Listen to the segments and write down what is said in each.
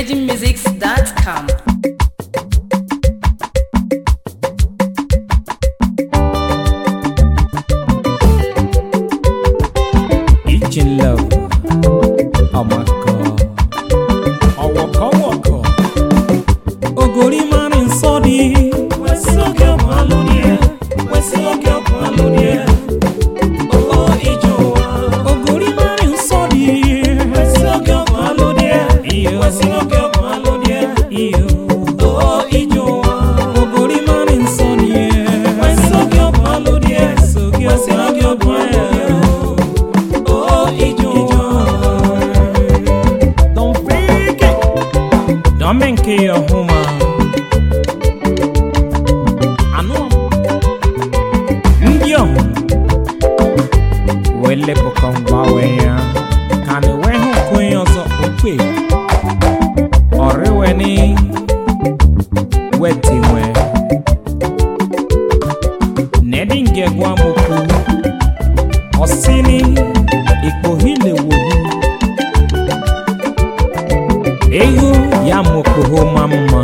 virginmusics.com. Each in love. Oh my God. Oh, waka waka. Ogori mari nsọ dị. Wesi oge ọgwụ alụ dị. Wesi oge ọgwụ alụ dị. Oh, ije ụwa. Ogori mari nsọ dị. Wesi oge ọgwụ alụ dị. Wesi oge ọgwụ alụ dị. Oh, ije ụwa. Ogori mari nsọ dị. Wesi oge ọgwụ alụ dị. Wesi oge ọgwụ alụ dị. Oh, Ijo. Don't fake it. Don't make it your home. Anu. Ndị ọhụ. Wele bụkọ mgbanwe ya. Ka na enwe hụ nke onye ọzọ okwe. Ọrịwe ni. Weti nwe. Nedi nge gwa mokwu. Ọsini. Ikpohile wohu. Ehu ya mokoho mamma.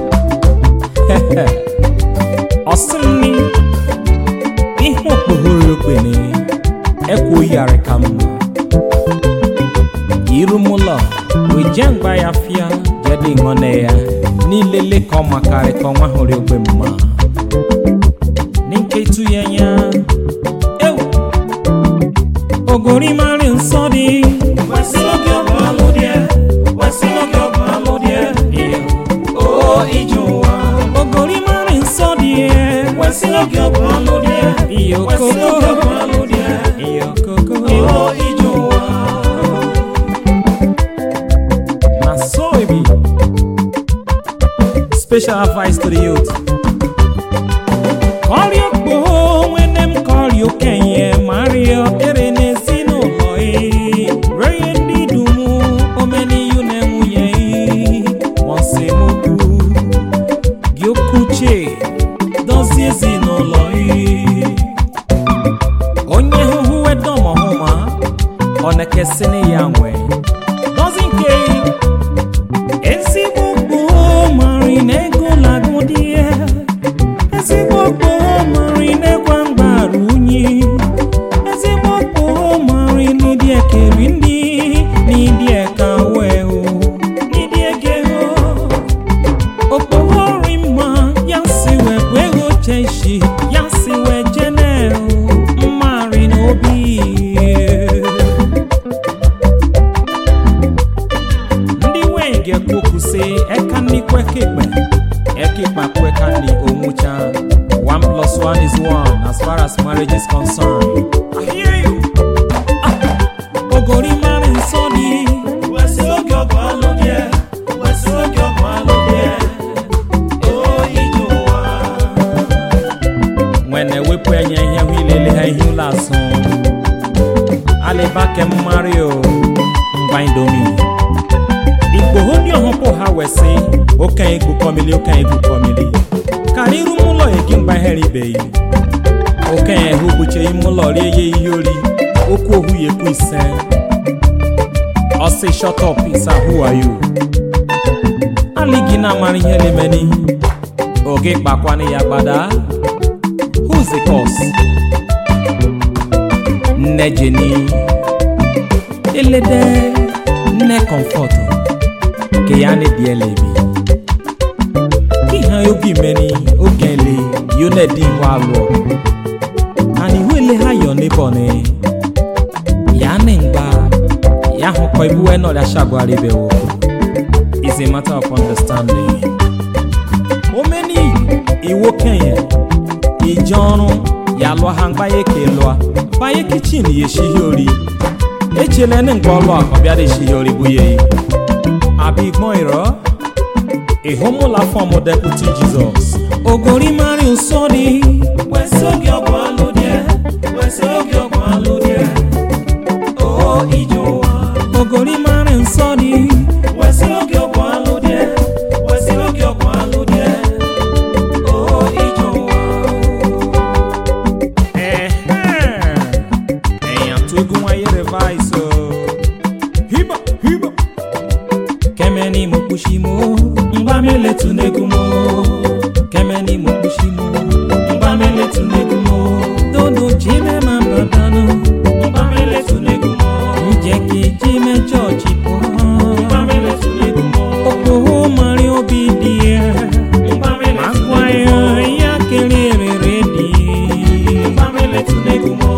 Ọsini. Ihe okpohoro okpene. Ekwo yare ka mma. Irumụlọ. Weje ngwa ya fịa. Jede ngọne ya. N'ilele ka ọ makarị ka ọnwa hụrụ ogbe mma. N'nketu ya nya. Ewu. Ogori mari nsọ dị. Wesi oge ọgwụ alụ dị. Wesi oge ọgwụ alụ dị. O ije ụwa. Ogori mari nsọ dị. Wesi oge ọgwụ alụ dị. Wesi oge ọgwụ alụ dị. O ije ụwa. Na so e be. Special advice to the youth. Kọrịọ kpoo nwene m kọrịọ okenye mario ere n'ezinụlọ ị reye ndị dum omeniyu na nwunye ị mọsemokwu gị okwuche dozie ezinụlọ ị onye hụhụ wedomọhụma ọ na-ekesịnị ya nwe dozi nke ezigbo gboo mari na ego lagụ dị ya ezigbo gboo mari na-ekwa mgbaru unyi ezigbo gboo mari n'ịdị ekeri ndị n'ịdị eka wee o n'ịdị ege o okpogori mma ya si wee bụ ego cheshi ya si wee jene o mmari n'obi ndị nwanyị ga-ekwu okwu sị eka nni kwekekpe ekekpa kweka nni onwucha one plus one is one as far as marriage is concerned I hear you Ah, ogori mara nsọ dị wesi oge ọgụ alụ dị wesi oge ọgụ alụ dị o ije ụwa nwene wepụ enye ihe hụ ilele ha ihe ụlọ asụ alịbake mmarị o ngwa indomi igboho ndị ọhụpụ ha wesị okenye egwu kọmili okenye egwu kọmili karị iru m ụlọ egi mgba ihere ibeghị okenye hụ buche ime ụlọ rie ya ihe ori okwu ohu ya ekwu ise ọsị shut up isa who are you alịghị na-amara ihe lemeni oge kpakwanị ya gbada who's the cause nne jeni elede nne comfort ke ya ne die lebi ki ha yogi meni ogele yo ne di wa lo ani wele ha yo ne bone ya ne ngba ya ho ko ibu eno da shagwari be wo is a matter of understanding o meni iwo kenye ijọrun ya lụọ ha mgba ya ke lụọ banye kichin ya eshighi ori echela ne ngwa ọlụ a ọbịa da eshighi ori bụ ya yi abịa igbọn ịrọ ịhụmụla fọm deputi jizọs ogori mari nsọ dị wesi oge ọgwụ alụ dị wesi oge ọgwụ alụ dị o ije ụwa ogori mari nsọ dị wesi oge ọgwụ alụ dị wesi oge ọgwụ alụ dị o ije ụwa èèyàn tó gún wáyé rẹ̀ báyìí sọ. híbà híbà kẹ́mẹ́ ni mo mokpushimo mgbameletu negumo kemeni mokpushimo mgbameletu negumo dodo jime ma badano mgbameletu negumo njeki jime chọọchị pụọ mgbameletu negumo okpoho mari obi dị ya akwa ya ya kelere dị mgbameletu negumo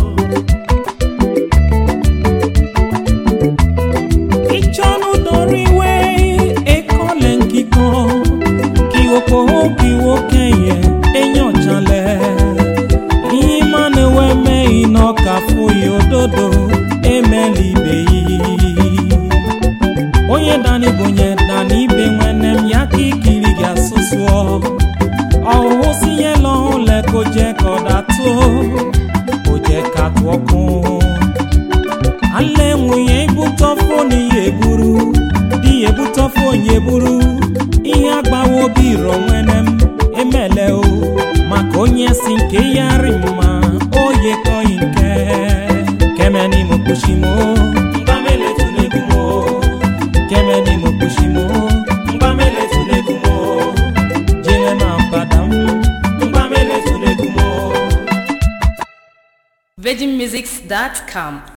ìjọ́nù dorí wé ekọ́lẹ̀ nkíkan kí oko kí wo kẹyẹ èèyàn jalẹ̀ ìyín máa ní wẹ́mẹ́ iná kà fún ìyódòdó emeli ibe yìí onye dani bonye dani ibe nwenem ya ka ikiri gị asụsụ ọhụhụ si nye lọhụ le ko jẹ kọda tó ko jẹ ka tụọ kún alẹ́ nwunye ibutọ fóònù ya eburu di ya ebutọ fóònù ya eburu ihe agbawo obi rọ nwene m emele o maka onye si nke ya rị mma oye kọghị nke kemeni mo kpushimo mgbamele tunegumo kemeni mo kpushimo mgbamele tunegumo jere ma mbadam mgbamele tunegumo virginmusics.com